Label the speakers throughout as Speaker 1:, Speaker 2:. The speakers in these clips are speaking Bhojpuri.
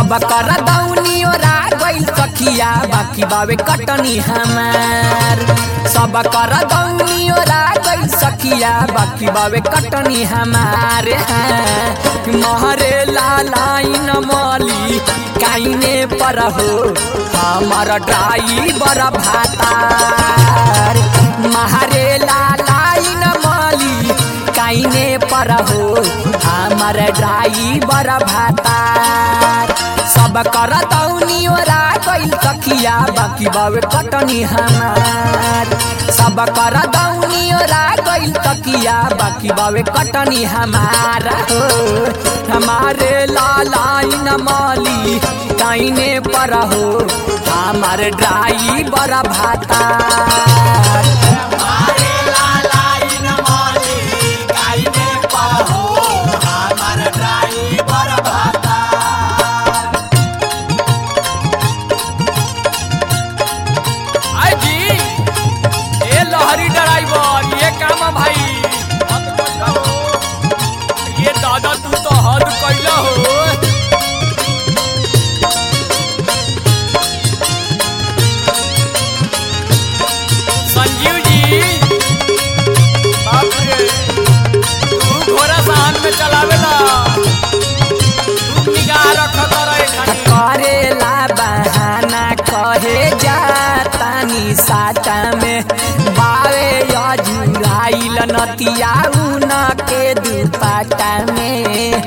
Speaker 1: सब कर दौनी ओरा गइल सखिया बाकी बावे कटनी हमार सब कर दौनी ओरा गइल सखिया बाकी बावे कटनी हमार हैं। महरे लालाइन मली काइने पर हो हमर ड्राइवर भातार महरे लालाइन मली काइने पर हो हमर ड्राइवर भातार सब कर दौनी ओरा गइल सखिया बाकी बावे कटनी हमार सब कर दौनी ओरा गइल तकिया बाकी बावे कटनी हमार हो हमारे लालाइन माली काइने पर हो हमार ड्राइवर भातार
Speaker 2: आई जी ए लहरी ड्राइवर ये काम है भाई ये दादा तू तो हद कैला हो संजीव जी बाप रे तू घोड़ा साहन में चलावेला तू निगाह रखत रहे खाली
Speaker 1: करेला बहाना कहे जातानी साटा में बावे अजुराइल नतिया उन के दुपाटा में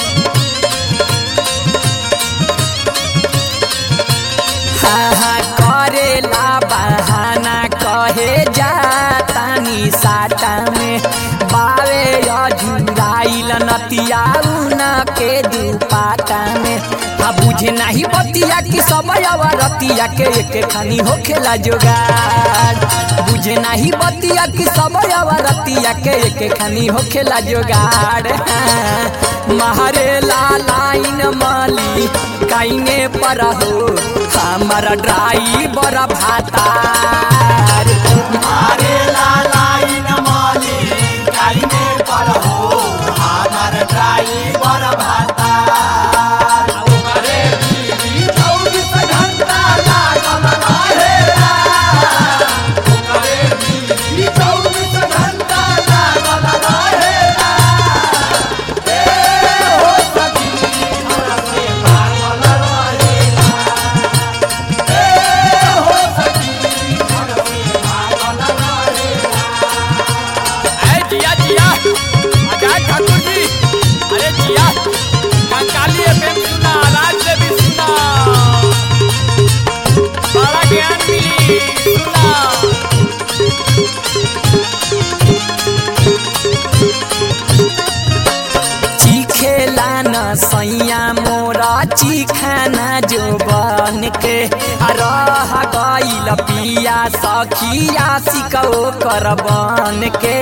Speaker 1: हाँ हाँ करेला बहाना कहे जातानी साटा में बावे अजुराइल नतिया उन के दुपाटा में आ बुझे नाही बतिया कि सब रतिया के एक खानी होखेला जोगाड़ बुझे नाही बतिया कि सब रतिया के एक खानी होखेला जोगाड़ हाँ, महरे लालाइन माली काइने पर हो हमारा ड्राइवर भातार
Speaker 3: अरे लालाइन माली काइने पर हो हमार ड्राइवर भाता अरे बीवी चौबीस घंटा लागल रहेला अरे बीवी चौबीस घंटा लागल रहेला ए हो सखी हमरा से पागल रहेला ए हो सखी हमरा से पागल रहेला
Speaker 2: अरे जिया जिया आजाद ठाकुर जी अरे जिया कंकाली एफएम सुना राज देवी सुना बड़ा ज्ञान मिली सुना
Speaker 1: चिखेला न सैया मोरा चिखाना जो बन के रह गइल पिया सखिया सिकौ कर बन के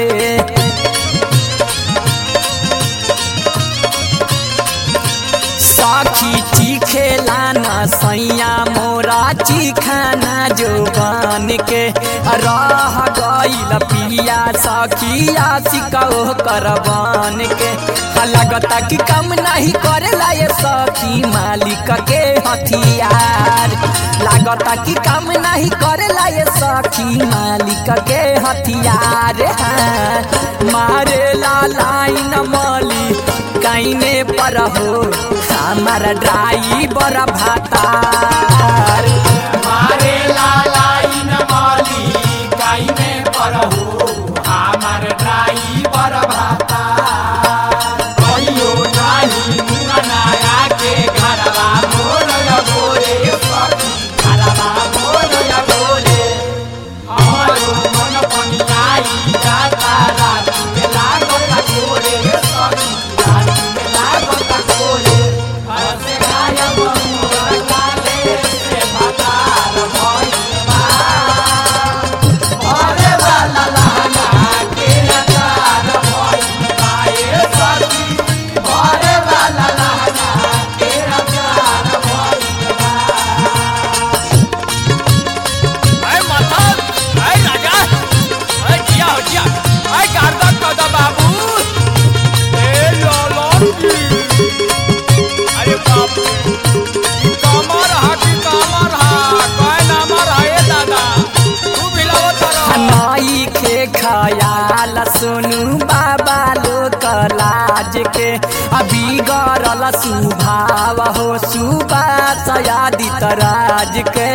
Speaker 1: सखी चिखेला न सैया मोरा चिखाना जो बन के रह गइल पिया सखिया सिकौ कर बन के आ लगता कि कम नहीं करेला ये सखी मालिक के हथियार लागता कि कम नहीं करेला ये सखी मालिक के हथियार हाँ, मारे ला लाइन मली काइने पर हो हमारा ड्राइवर भातार
Speaker 3: मारे लालाइन माली काइने पर हो हमार ड्राइवर भाता कहियो नाही मुंगनाया के घरवा मोर बोले सखी घरवा मोर बोले हमारो मन पनियाई जाता रात में लागल कोरे सखी रात में लागल कोरे हसे गायब मोर काले
Speaker 1: हो सुबास आदित राज के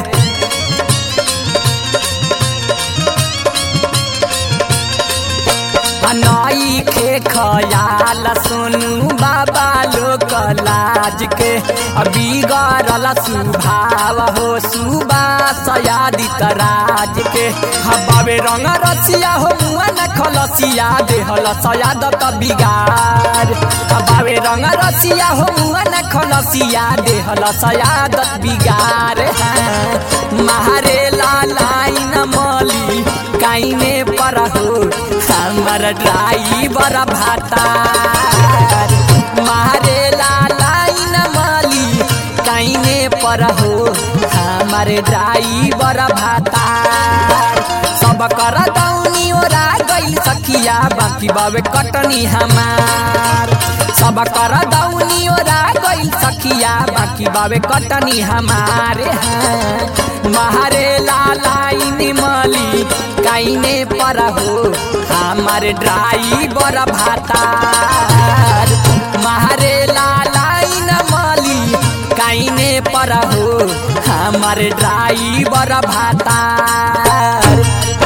Speaker 1: नई खे खयाल सुनु बाबा लोक लाज के बिगड़ल सुभाव हो सुबास आदित राज के हबावे रंग रसिया हो मुआ न खलसिया देहल सयादत बिगार हबावे रंग रसिया हो मुआ न खलसिया देहल सयादत बिगार मारे लाइन मली काइने पर हो हमर ड्राइवर भातार मारे लाइन मली काइने पर हो हमर ड्राइवर भातार सब कर दौनी ओरा गइल सखिया बाकी बावे कटनी हमार सब कर दौनी ओरा गइल सखिया बाकी बावे कटनी हमारे हैं मारे लाइन मली काइने पर हो हमार ड्राइवर भातार मारे लाइन मली काइने पर हो हमार ड्राइवर भातार